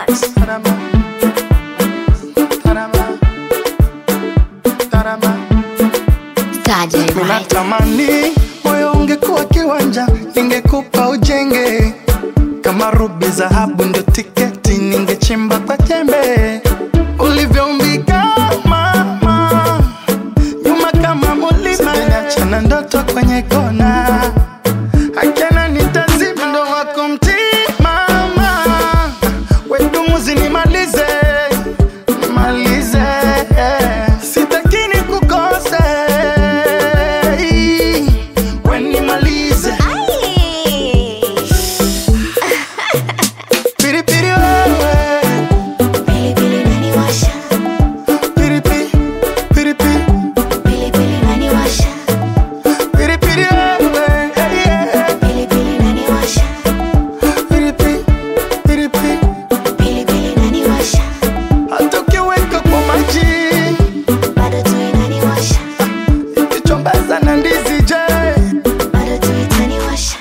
Records. Saje Right. Unatamani moyo ungekuwa kiwanja, ningekupa ujenge kama rubi, dhahabu ndio tiketi, ningechimba kwa jembe ulivyoumbika mama, nyuma kama mulima, achana ndoto kwenye kona, akana nitazima ndo wako mtimama, wedumuzi nimalize nimalize, sitakini kukose we nimalize Ai. piripiri wewe Pilipili inaniwasha, piripi piripi pilipili inaniwasha, piripiri wewe hey, yeah. pilipili inaniwasha, piripi piripi pilipili inaniwasha, hata ukiweka kwa maji bado tu inaniwasha, ikichombaza na ndizi je bado tu itaniwasha.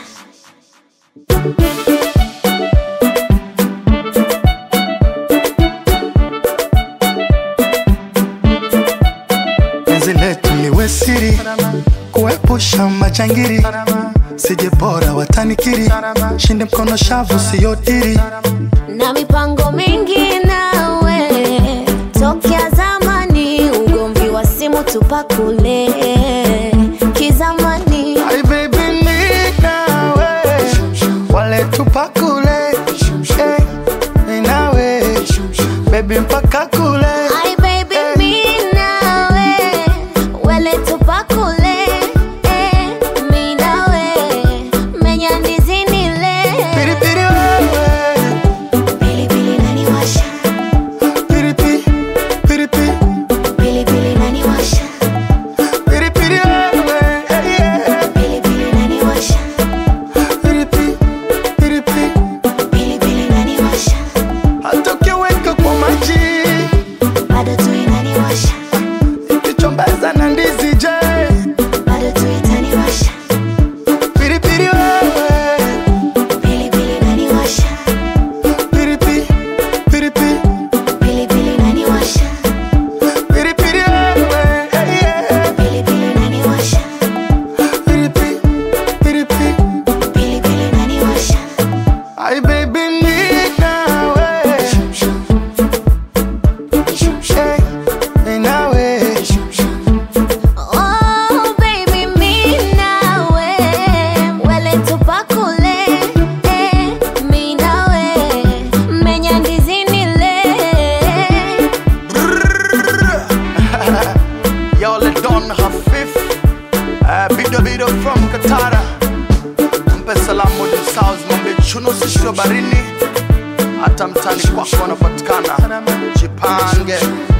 penzi letu liwe siri kuepusha majangiri sije bora watanikiri shinde mkono shavu siyodiri na mipango mingi nawe tokea zamani, ugomvi wa simu tupakule kizamani. Ay, baby, mi nawe wale tupakule eh, mi nawe baby mpaka kule Ay, baby, mi nawe wele tupakule eh, mi nawe menya ndizi nile piripiri wewe pilipili inaniwasha piripi piripi pilipili inaniwasha piripiri wewe hey, yeah. pilipili inaniwasha piripi piripi pilipili inaniwasha hata ukiweka kwa maji bado tu inaniwasha ikichombaza na ndizi je bado tu itaniwasha piripiri wewe pilipili inaniwasha piripi piripi pilipili inaniwasha piripiri wewe hey, yeah. pilipili inaniwasha piripi piripi pilipili inaniwasha Ay, baby, mi nawe hey, mi nawe Oh, baby, mi nawe wele tupakule eh, mi nawe menya ndizi nile Y'all Don Hafif uh, Bido Bido from Katara Mpe salamu di South Mambe chuno sisho barini Hata mtani kwako wanapatikana Jipange